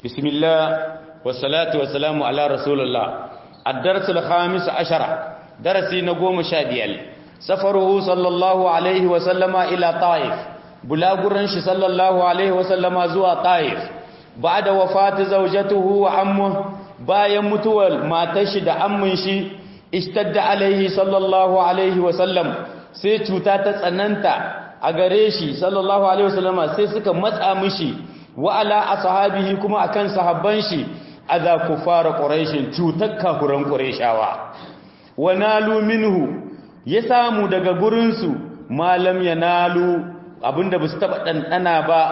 بسم الله والصلاة والسلام على رسول الله الدرس الخامس عشر درسي نقوم شابيل سفره صلى الله عليه وسلم إلى طائف بلاغرنش صلى الله عليه وسلم زوى طائف بعد وفاة زوجته وعمه bayan mutuwar matashi da ammin shi ishtadda alaihi sallallahu alaihi wasallam sai cuta ta tsananta a gare shi sallallahu alaihi wasallam sai suka matsa mishi wa ala ashabihi kuma akan sahabban shi adha kufara quraishin cutar kafuran quraishawa wa nalu minhu ya samu daga gurin su malam yanalu abinda basu taba dandana ba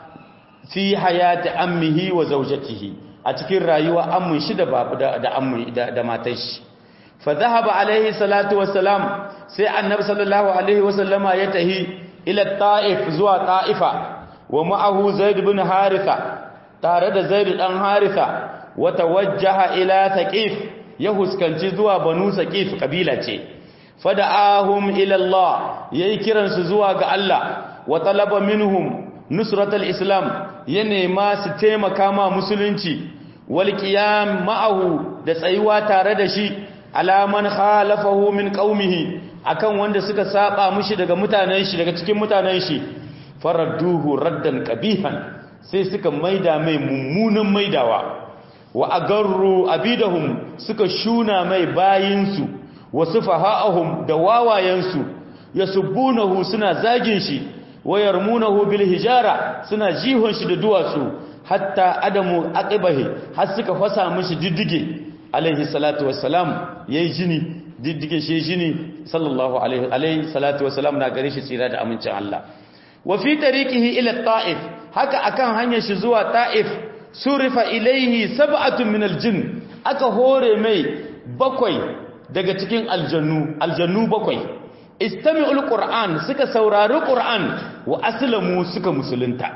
fi hayati ammihi wa zawjatihi a cikin rayuwa ammin shi da babu da ammin da, da matan shi fa dhahaba alaihi salatu wassalam sai annabi sallallahu alaihi wasallama ya tahi ila ta'if zuwa ta'ifa wa ma'ahu zaid ibn haritha tare da zaid dan haritha wa tawajjaha ila thaqif ya huskanci zuwa banu thaqif kabila ce fada'ahum ila Allah yayi kiransu zuwa ga Allah wa talaba minhum nusratul islam ya nema su taimaka ma musulunci wal qiyam ma'ahu da tsayuwa tare da shi alaman khalafahu min qaumihi akan wanda suka saba mushi daga mutanen shi daga cikin mutanen shi faradduhu raddan qabihan sai suka maida mai mummunan maidawa wa agarru abidahum suka shuna mai bayinsu wa sufaha'ahum da wawayensu yasubbunahu suna zagin shi wayarmunahu bil hijara suna jihon shi da duwatsu hatta adamu aqibahi har suka fasa mishi diddige alaihi salatu wassalam yayi jini diddige shi jini sallallahu alaihi alaihi salatu wassalam na gare shi tsira da amincin Allah wa fi tariqihi ila ta'if haka akan hanyar shi zuwa ta'if surifa ilaihi sab'atun min aljin aka hore mai bakwai daga cikin aljannu aljannu bakwai istami'ul qur'an suka saurari qur'an wa aslamu suka musulunta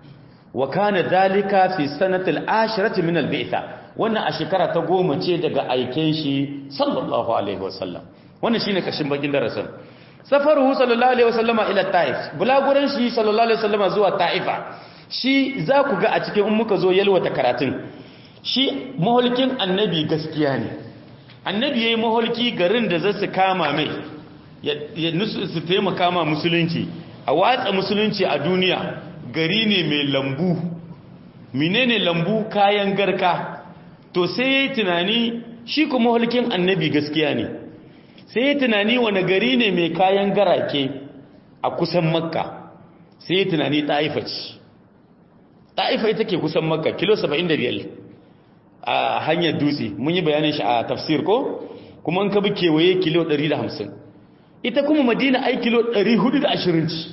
wa kana dalika fi sanatil ashirati min al-bi'tha wannan a shekara ta goma ce daga aiken shi sallallahu alaihi wasallam wannan shine kashin bakin darasin safaruhu sallallahu alaihi wasallama ila taif bulaguran shi sallallahu alaihi wasallama zuwa taifa shi za ku ga a cikin in muka zo yalwata karatun shi maholkin annabi gaskiya ne annabi yayi maholki garin da zasu kama mai ya su taimaka ma musulunci a watsa musulunci a duniya gari ne mai lambu menene lambu kayan garka to sai yayi tunani shi kuma hulkin annabi gaskiya ne sai yayi tunani wani gari ne mai kayan garake a kusan makka sai yayi tunani ta'ifa ce ta'ifa ita ke kusan makka kilo 75 a hanyar dutse mun yi bayanin shi a tafsir ko kuma an kabi kewaye kilo 150 ita kuma madina ai kilo 420 ci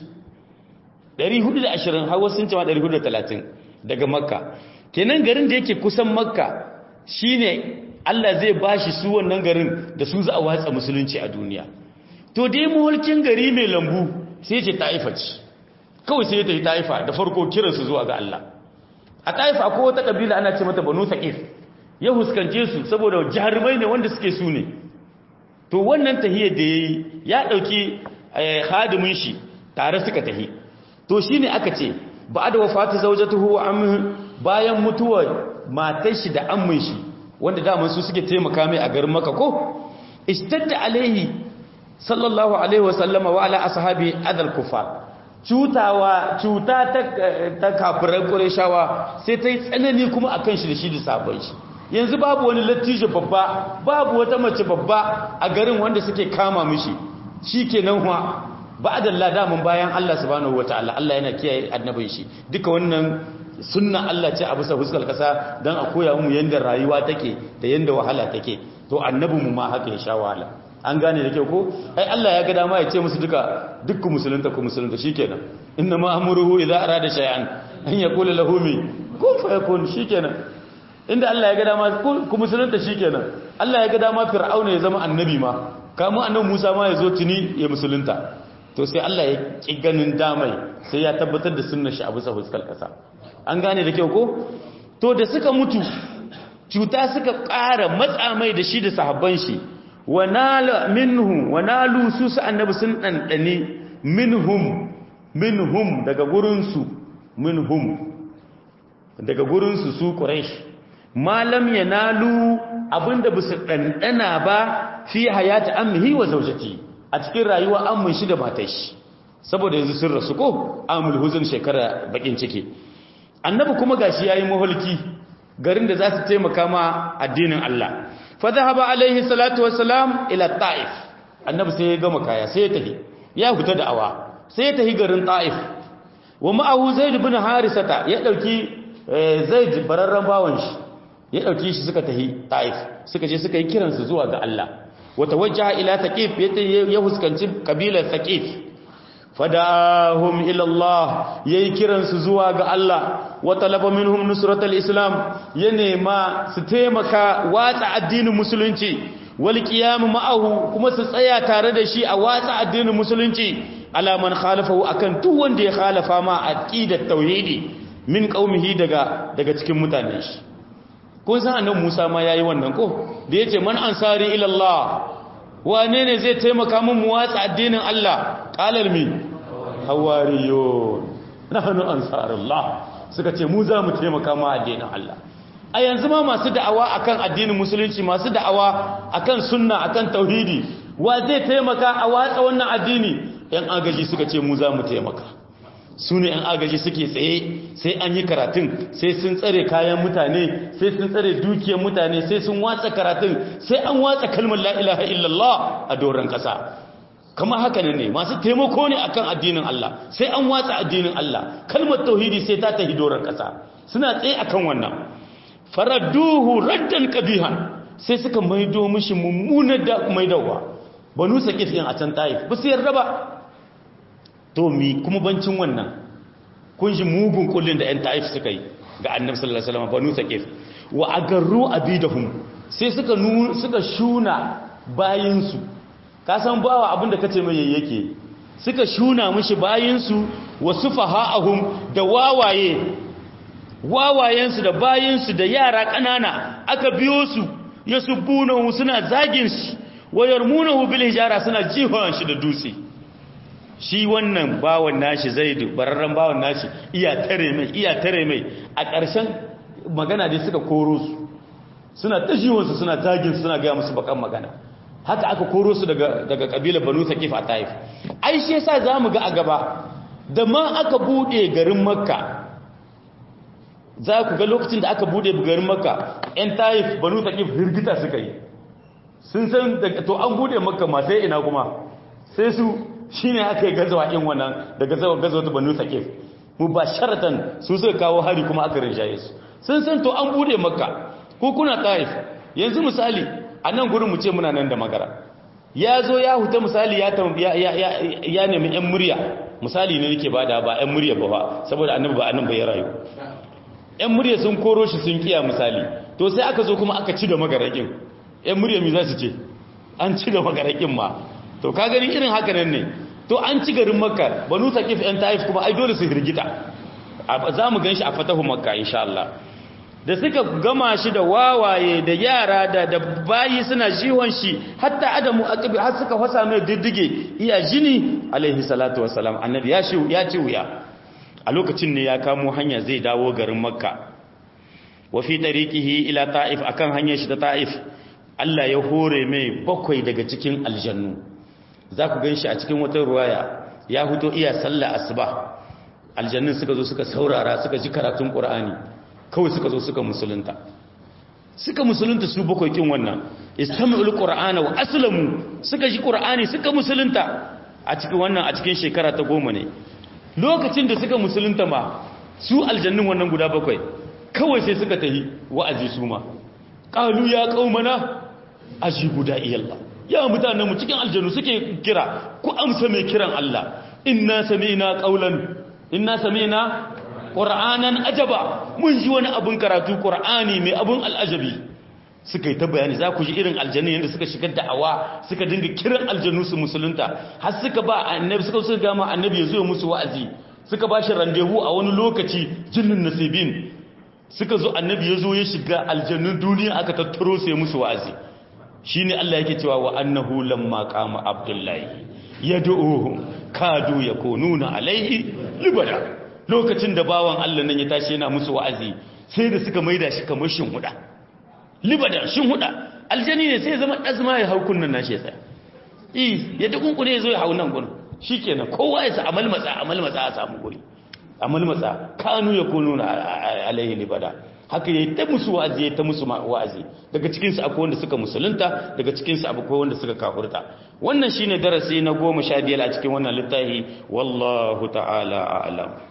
420 hawa sun cewa 430 daga makka kenan garin da yake kusan makka shine Allah zai bashi su wannan garin da su za a watsa musulunci a duniya to dai mulkin gari mai lambu sai ce ta'ifa ce kawai sai ta yi ta'ifa da farko kiransu zuwa ga Allah a ta'ifa ko wata kabila ana ce mata banu saqif ya huskance su saboda jarumai ne wanda suke su ne to wannan tahiyar da yayi ya dauki hadimin shi tare suka tahi to shine aka ce ba da wafatu zawjatuhu wa amhu bayan mutuwar matar shi da ammin shi wanda da su suke taimaka mai a garin Makka ko istadda alaihi sallallahu alaihi wa sallama wa ala ashabi adal kufar cutawa cuta ta ta kafirai qurayshawa sai ta yi tsanani kuma akan shi da shi da sabon shi yanzu babu wani lattijo babba babu wata mace babba a garin wanda suke kama mishi shikenan huwa ba'da Allah damun bayan Allah subhanahu wataala Allah yana kiyaye annabin shi duka wannan sunna Allah ce a bisa fuskar kasa dan a koya mu yanda rayuwa take da yanda wahala take to annabin mu ma haka ya sha wahala an gane da kyau ko ai Allah ya ga dama ya ce musu duka dukku musulunta ku musulunta shikenan inna ma amruhu idza arada shay'an an yaqula lahu mi kun fayakun shikenan inda Allah ya ga dama ku musulunta shikenan Allah ya ga dama fir'auna ya zama annabi ma kamun annabi Musa ma ya zo tuni ya musulunta to sai Allah ya ki ganin damai sai ya tabbatar da sunnar shi a bisa fuskar kasa an gane da kyau ko to da suka mutu cuta suka ƙara matsa mai da shi da sahabban shi wanala minhu wanalu su su annabi sun dandane minhum minhum daga gurin su minhum daga gurin su su quraish malam yanalu abinda bisu dandana ba fi hayati ammihi wa zawjati a cikin rayuwa ammin shi da matar shi saboda yanzu sun rasu ko amul huzun shekara bakin ciki annabi kuma gashi yayi mahulki garin da za su taimaka ma addinin Allah fa dhahaba alaihi salatu wassalam ila ta'if annabi sai ya gama kaya sai ya tafi ya fita da'awa sai ya tafi garin ta'if wa ma'ahu zaid ibn harisata ya dauki zaid bararran bawan shi ya dauki shi suka tafi ta'if suka je suka yi kiransu zuwa ga Allah wa tawajjaha ila taqif ya huskanci kabilar taqif fadahum ila Allah yayi kiransu zuwa ga Allah wa talaba minhum nusratal islam ya nema su taimaka watsa addinin musulunci wal qiyam ma'ahu kuma su tsaya tare da shi a watsa addinin musulunci ala man khalafahu akan duk wanda ya khalafa ma aqidat tauhidi min qaumihi daga daga cikin mutanen shi kun san annabi Musa ma yayi wannan ko da yace man ansari ila Allah wane ne zai taimaka min mu watsa addinin Allah qalal mi hawariyun nahnu ansarullah suka ce mu za mu taimaka ma addinin Allah a yanzu ma masu da'awa akan addinin musulunci masu da'awa akan sunna akan tauhidi wa zai taimaka a watsa wannan addini yan agaji suka ce mu za mu taimaka su ne yan agaji suke tsaye sai an yi karatun sai sun tsare kayan mutane sai sun tsare dukiyar mutane sai sun watsa karatun sai an watsa kalmar la ilaha illallah a doron kasa kama haka ne masu taimako ne akan addinin Allah sai an watsa addinin Allah kalmar tauhidi sai ta tahi doron kasa suna tsaye akan wannan faradduhu raddan qabihan sai suka maido mishi mummunar da maidawa banu sakif yin a can taif ba su yarda ba to mi kuma bancin wannan kun ji mugun kullun da yan taif suka yi ga annabi sallallahu alaihi wasallam banu sakif wa agarru abidahum sai suka suka shuna bayinsu ka san bawa abinda kace mai yake suka shuna mishi bayinsu wa sufaha'ahum da wawaye wawayensu da bayinsu da yara ƙanana aka biyo su ya subbunahu suna zagin shi wayar munahu bil hijara suna jihon shi da dutse shi wannan bawan nashi zaidu bararren bawan nashi iya tare mai iya tare mai a ƙarshen magana dai suka koro su suna ta jihonsu suna zagin suna gaya musu bakan magana haka aka koro su daga daga kabilar banu thaqif a taif ai shi yasa zamu ga a gaba da ma aka bude garin makka za ku ga lokacin da aka bude garin makka yan taif banu thaqif hirgita suka yi sun san daga to an bude makka ma sai ina kuma sai su shine aka yi gazawa in wannan da gazawa gazawa ta banu thaqif mubasharatan su suka kawo hari kuma aka rinjaye su sun san to an bude makka ko kuna taif yanzu misali a nan gurin mu ce muna nan da magara ya zo ya huta misali ya ya nemi yan murya misali ne nake bada ba yan murya ba ba saboda annabi ba annabi ya rayu yan murya sun koro shi sun kiya misali to sai aka zo kuma aka ci da magarakin yan murya mi za su ce an ci da magarakin ma to ka gani irin haka nan ne to an ci garin makka banu taqif yan taif kuma ai dole su hirgita za mu gan shi a fatahu makka insha Allah da suka gama shi da wawaye da yara da da bayi suna jihon shi hatta adamu aqbi har suka fasa mai diddige iya jini alaihi salatu wassalam annabi ya shi ya ci wuya a lokacin ne ya kamo hanya zai dawo garin makka wa fi tariqihi ila ta'if akan hanyar shi ta ta'if Allah ya hore mai bakwai daga cikin aljannu za ku gan shi a cikin wata ruwaya ya huto iya sallah asuba aljannun suka zo suka saurara suka ji karatun qur'ani kawai suka zo suka musulunta suka musulunta su bakwai kin wannan istami'ul qur'ana wa aslamu suka ji qur'ani suka musulunta a cikin wannan a cikin shekara ta goma ne lokacin da suka musulunta ma su aljannun wannan guda bakwai kawai sai suka tahi wa'azi su ma qalu ya qaumana ajibu da'iyallah ya mutanen mu cikin aljannu suke kira ku amsa mai kiran Allah inna sami'na qaulan inna sami'na qur'anan ajaba mun ji wani abun karatu qur'ani mai abun al'ajabi suka yi ta bayani za ku ji irin aljannu yadda suka shigar da'awa suka dinga kiran aljannu su musulunta har suka ba annabi suka suka gama annabi ya zo musu wa'azi suka ba shi randevu a wani lokaci jinnin nasibin suka zo annabi ya zo ya shiga aljannun duniya aka tattaro sai musu wa'azi shine Allah yake cewa wa annahu lamma qama abdullahi yad'uhum kadu yakununa alaihi libada lokacin da bawan Allah nan ya tashi yana musu wa'azi sai da suka maida shi kamar shin huda libada shin huda aljani ne sai ya zama azma ya hau kunnan nashi ya tsaya eh ya dukunkune ya zo ya hau nan gurin shikenan kowa ya sa amal matsa amal matsa a samu guri amal matsa kanu ya kununa alaihi libada haka yayi ta musu wa'azi yayi ta musu wa'azi daga cikin su akwai wanda suka musulunta daga cikin su akwai wanda suka kafirta wannan shine darasi na 15 a cikin wannan littafi wallahu ta'ala a'lam